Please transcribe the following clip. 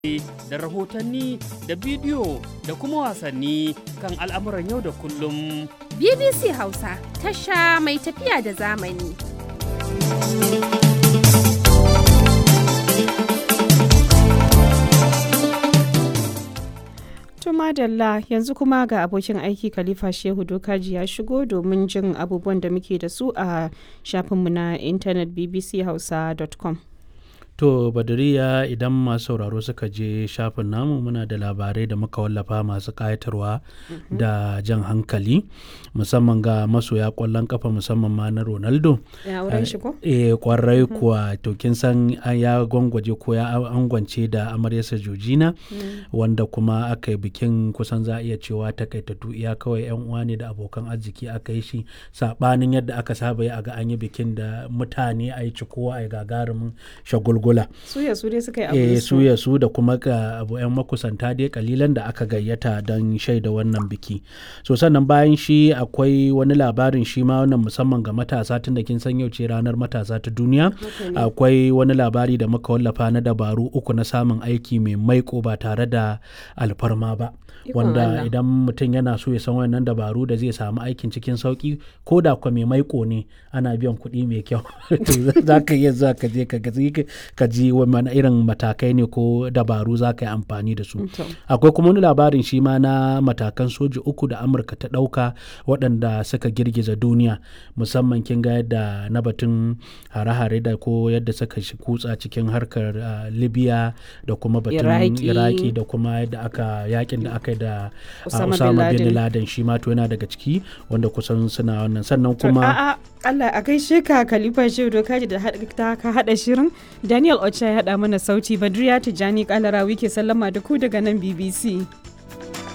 da rahotanni da bidiyo da kuma wasanni kan al'amuran yau da kullum. BBC Hausa tasha mai tafiya da zamani. madalla yanzu kuma ga abokin aiki khalifa shehu dokaji ya shigo domin jin abubuwan da muke da su a shafinmu na intanet bbchausa.com To Badariya idan masu sauraro suka je shafin namu muna da labarai da muka wallafa masu ƙayatarwa da jan hankali musamman ga masoya ƙwallon kafa musamman ma na Ronaldo. Ya wurin shi ko? Eh kwarai kuwa to kin san ya gwangwaje ko ya angwance da amaryarsa Georgina wanda kuma aka yi bikin kusan za a iya cewa takaitattu iya kawai yan uwa ne da abokan arziki aka yi shi sabanin yadda aka saba yi a ga an yi bikin da mutane a yi cikowa a yi gagarumin shagulgula. Suya su dai suka yi eh abu su ya su da kuma ga abu yan makusanta dai kalilan da aka gayyata don shaida wannan biki so sannan bayan shi akwai wani labarin shi ma wannan musamman ga matasa tun da kin san yau ce ranar matasa ta duniya akwai wani labari da muka wallafa na dabaru uku na samun aiki mai maiko ba tare da alfarma ba wanda Allah. idan mutum yana so ya san wannan dabaru da zai samu aikin cikin sauki ko da kwa mai maiko ne ana biyan kuɗi mai kyau to za ka iya za ka je ka ga- ka ji wani irin matakai ne ko dabaru za ka yi amfani da su To. akwai kuma wani labarin shi ma na matakan soji uku da amurka ta ɗauka waɗanda suka girgiza duniya musamman kin ga yadda na batun hare-hare da ko yadda suka shi kutsa cikin harkar ah, libya da kuma batun Iraki. iraki da kuma yadda aka yakin da aka yi da ah, Osama bin osama bin Laden. laden shi ma to yana daga ciki wanda kusan suna wannan sannan kuma A'a, Allah a gaishe ka Khalifa Shehu Dokaji da haɗa- ta ka haɗa shirin. Daniel Ocha ya haɗa mana sauti Badriya Tijjani Kalarawi ke sallama da ku daga nan BBC.